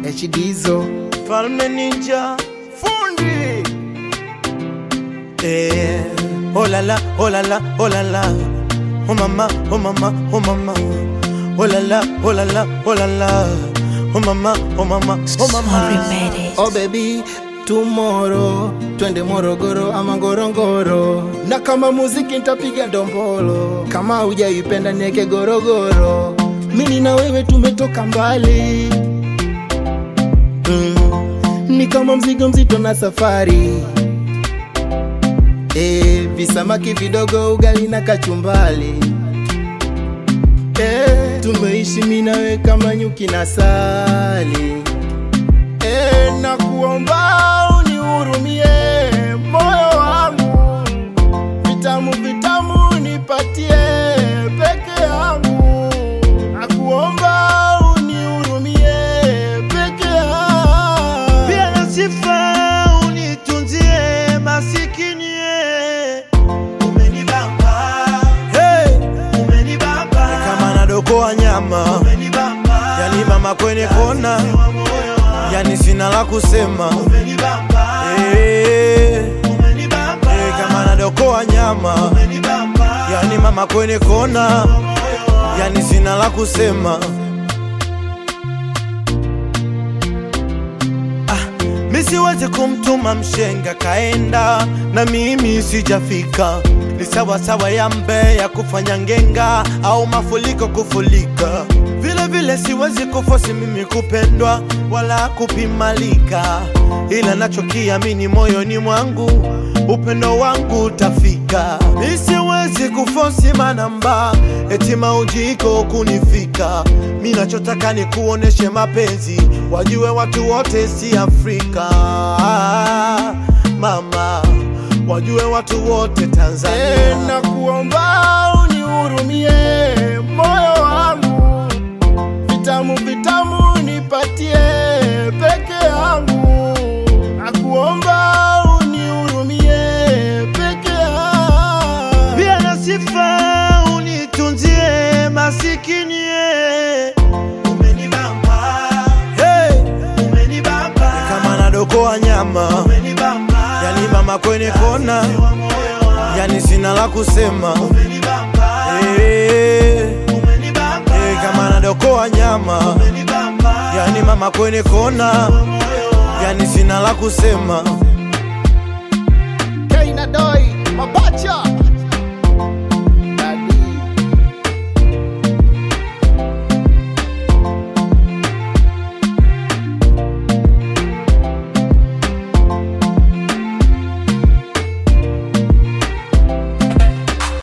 HDzo Falme Ninja fundi eh, oh la la, oh la la, oh la la, oh mama, oh mama, oh mama, oh la la, oh la la, oh la la, oh mama, oh mama, oh Sorry, mama. made it. oh baby tomorrow twende Morogoro ama Ngorongoro, na kama muziki nitapiga dombolo, kama hujaipenda nieke gorogoro. Mimi na wewe tumetoka mbali mm. Ni kama mzigo mzito na safari e, visamaki vidogo, ugali na kachumbali e, tumeishi mimi na wewe kama nyuki na sali e, na kuomba unihurumie moyo wangu, vitamu vitamu nipatie peke yangu, na kuomba unihurumie peke yangu. Pia na sifa unitunzie masikini eh. Umenibamba hey. Umenibamba kama nadokoa nyama Umenibamba yani mama kwenye kona yani sina la kusema Umenibamba hey. Umenibamba hey, kama nadokoa nyama Umenibamba yani mama kwenye kona yani sina la kusema Mi siwezi kumtuma mshenga kaenda na mimi sijafika, ni sawa sawa ya Mbeya kufanya ngenga au mafuriko kufulika. Vile vile siwezi kufosi mimi kupendwa wala kupimalika, ila nachokiamini moyoni mwangu upendo wangu utafika. Mi siwezi kufosi manamba eti maujiko kunifika. Mi nachotaka ni kuoneshe mapenzi, wajue watu wote si Afrika mama, wajue watu wote E, Tanzania. na kuomba unihurumie moyo wangu, vitamu vitamu nipatie peke yangu, na kuomba unihurumie peke yangu. Pia na sifa unitunzie masikini eh. Umenibamba hey. Umenibamba kama nadokoa nyama Umenibamba yani mama kwenye kona yani sina la kusema Umenibamba hey. Umenibamba hey, kama nadokoa nyama Umenibamba yani mama kwenye kona yani sina la kusema Keina Doi Mabacha